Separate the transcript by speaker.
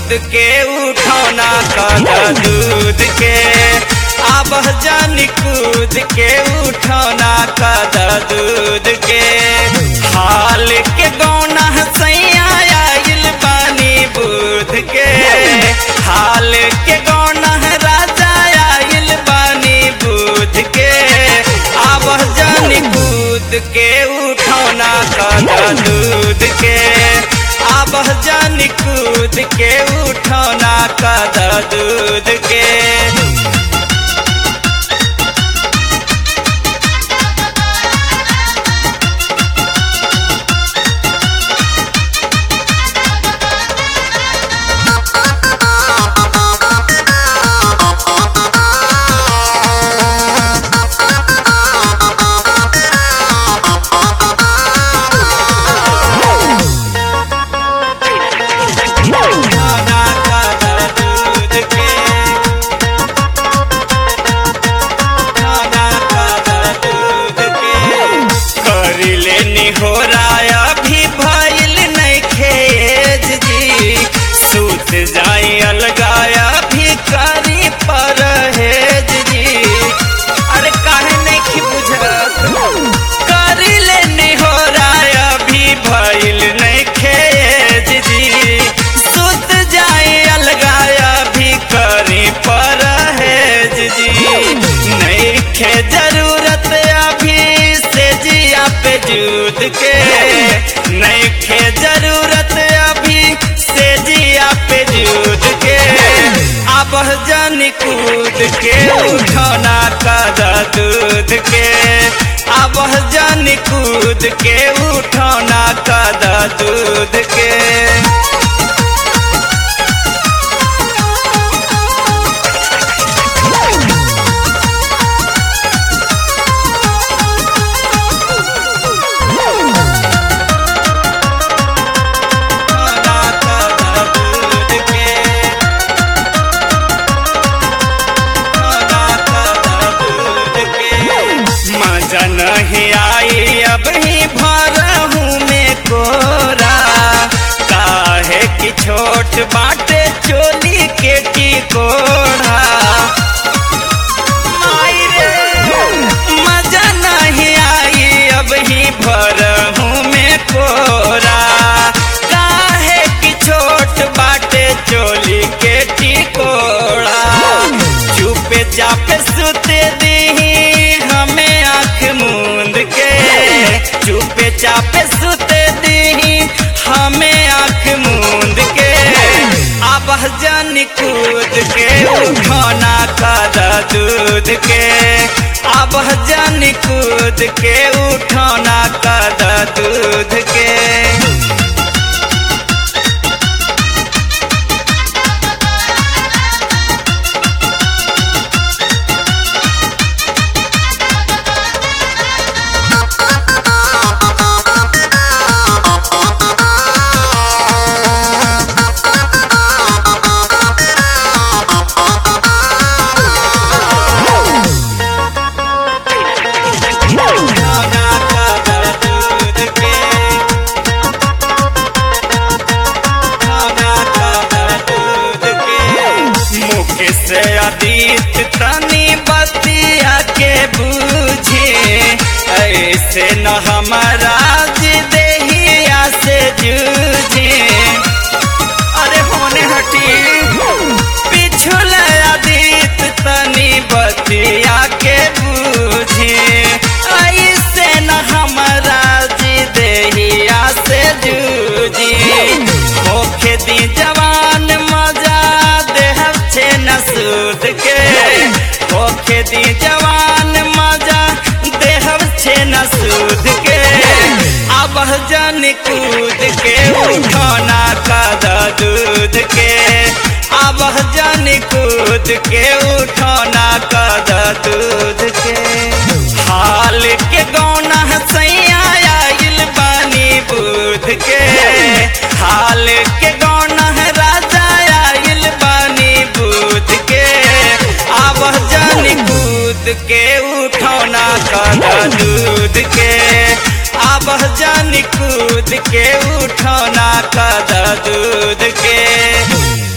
Speaker 1: कूद के उठौना कर दूध के अब जानी कूद के उठौना कर दूध के हाल के गौना सैया आइल बानी बुध के हाल के गौना राजा आइल बानी बुध के अब जानी कूद के उठौना कर दूध के अब जानी कूद के उठौना कर दूध के उठौना कर दूध के उठौना कर दूध के करिले निहोराया भी भइल नइखे जी सूत जाई अलगाया भी करी परहेज जी अरे काहे नहीं बुझत करिले निहोराया भी भइल नइखे जी सूत जाई अलगाया भी करी परहेज जी नइखे जरूरत अभी से जिया पे जूद के नइखे जरूरत अभी से जिया पे जूद के अब जानी कूद के उठौना का दूध के अब जानी कूद के उठौना का दूध के उठौना का दूध के मजा नहीं आई अब ही भरहूँ में कोरा काहे की छोट बाटे चोली के टिकोड़ा माई रे, मजा नहीं आई अब ही भरहूँ में कोरा काहे की छोट बाटे चोली के टिकोड़ा चुपे चापे सुते दी हमें आंख मूंद के चुपे चापे सुते दी हमें आंख मूंद के अब जानी कूद के उठौना का दूध के अब जानी कूद के उठौना का दूध के उठौना का दूध के उठौना का दूध के मुख से अतीत तनी बतिया के बूझे ऐसे न हमारा देहिया से जूझे अरे होने हटी पिछुल अतीत तनी बतिया के बूझे ऐसे न हमारा जी देहिया से जूझी होखे दी जवान मजा देह छे न सूद के होखे दी जवान मजा देह छे न सूद के अब जन कूद के उठौना का दूध के अब जन कूद के उठौना का दूध के हाल के गौना सैया आइल बानी बुध के हाल के गौना राजा आइल बानी बुध के अब जानी कूद के उठौना का दूध के अब जानी कूद के उठौना का दूध के